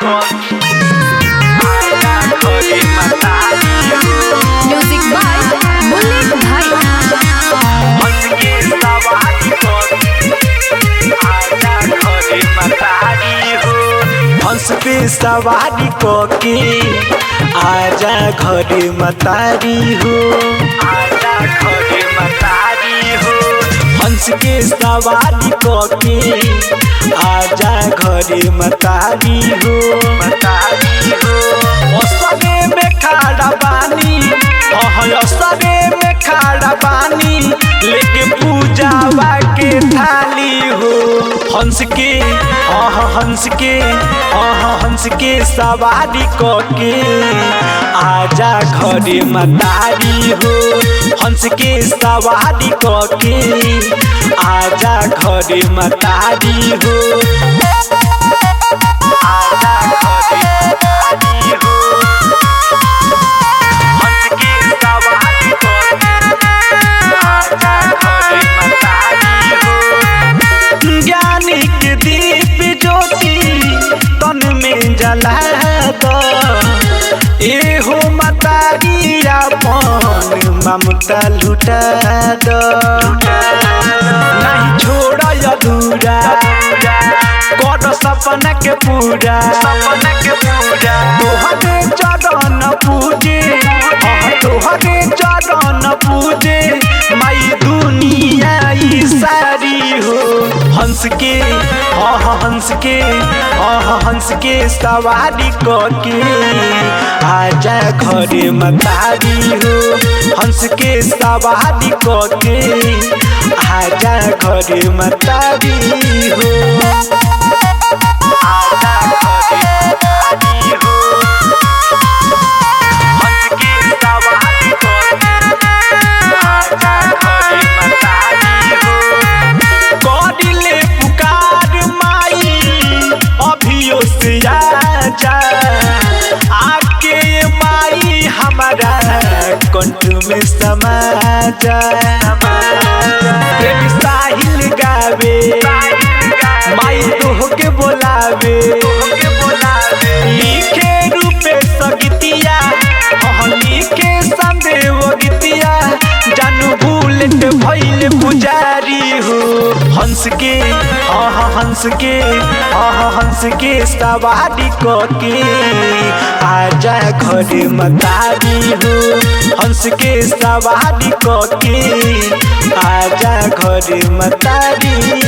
music by bullet भाई हंस पे सवारी के आजा घरे मतारी हो आजा घरे मतारी हो हंस के सवारी के आजा घरे मतारी हो मतारी हो असरे में खाड़ा बानी अह असरे में खाड़ा बानी लेके पूजावा के थाली हो हंस के अह हंस के अह हंस के सवारी के आजा घरे मतारी हो हंस के सवारी के आजा घरे मतारी हो आजा घरे मतारी हो हंस के सवारी आजा घरे मतारी हो ज्ञानी के दीप ज्योति तन में जला दो एहो मतारी अपन ममता लुटा दो नहीं छोड़ अधूरा कर सपना के पूरा सपना के पूरा तोहरे चरण पूजे हाँ तोहरे चरण पूजे माई दुनिया ई सारी हो हंस के हाँ हंस के हाँ हंस के सवारी के आजा घरे मतारी हो हंस के सवारी के आजा घरे मतारी हो आजा घरे मतारी हो हंस के सवारी आजा घरे मतारी हो करिले पुकार माई अभियो से आजा आके माई हमारा कंठ में समा जा प्रेम साहिल गावे माई तोह के बोलावे लिखे रूपे सगतिया हाँ लिखे संदेव गीतिया जानू बुलेट भैल पुजारी हो हंस के हाँ हाँ हंस के हाँ हाँ हंस के सवारी के आजा घरे मतारी हो हंस के सवारी के आजा घरे मतारी